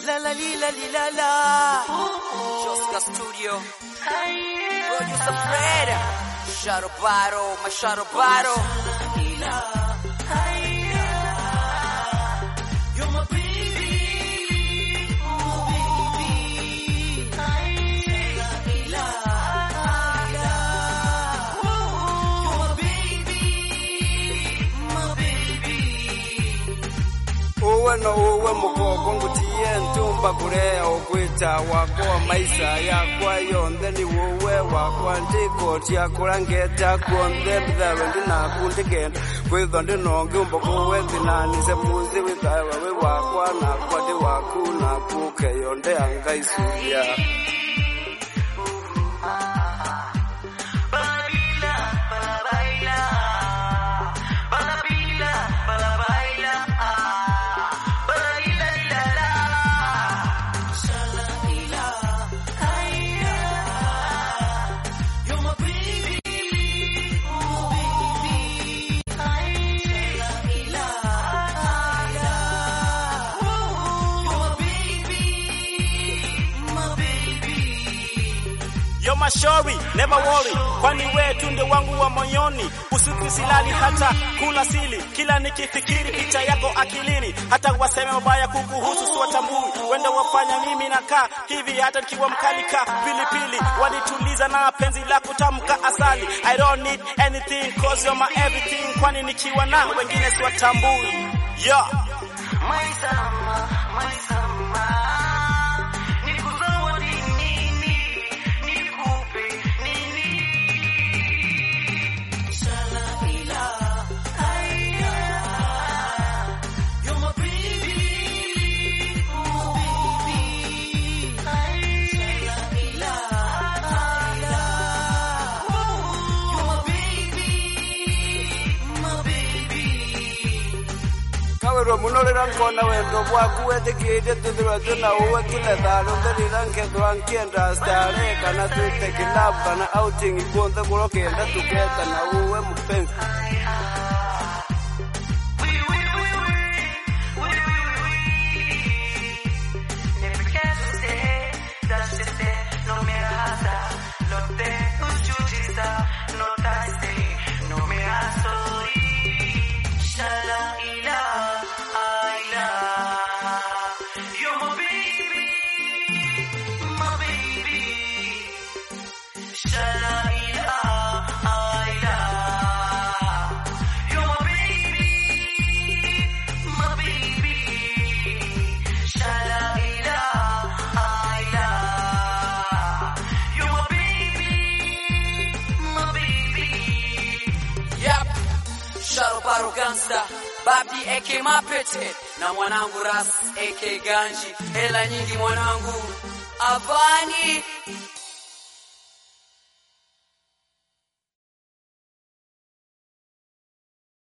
La la li la li la la. Joska Studio. Producer Fred. Shadow Battle, my Shadow Battle. You're my baby. Oh, baby. uwe no uwe mugongo ngutie ntumba kurea ukwita wakwa maisha yakwa yonthe ni wowe wakwa ndiko tiakura ngeta kuonthe mbithawe ndinaku ndigenda kwithwa ndinongi umba kuwe thinanise muzi withawe wi wakwa nakwa ndi waku naku keyo ndeanga isuria Yo mashauri never worry, kwani we tunde wangu wa moyoni. Usiku silali hata kula sili, kila nikifikiri picha yako akilini. Hata waseme mabaya kukuhusu siwatambui, wenda wafanya mimi nakaa hivi, hata nikiwa mkali ka pilipili. Wanituliza na penzi la kutamka asali. I don't need anything cause you're my everything, kwani nikiwa na wengine siwatambui. Yeah. kawerwo muno rira nkona wendo bwaku wethikirie tuthirwe twina uwe kile tharo nthirira nkethwa nkienda stare kana twite kilabu kana outing ikuonthe kuro kienda tuketa na uwe mupenzi Yep. Shadow Battle Gangster. Babi AK Mapete na mwanangu Ras AK Ganji. Hela nyingi mwanangu. Avani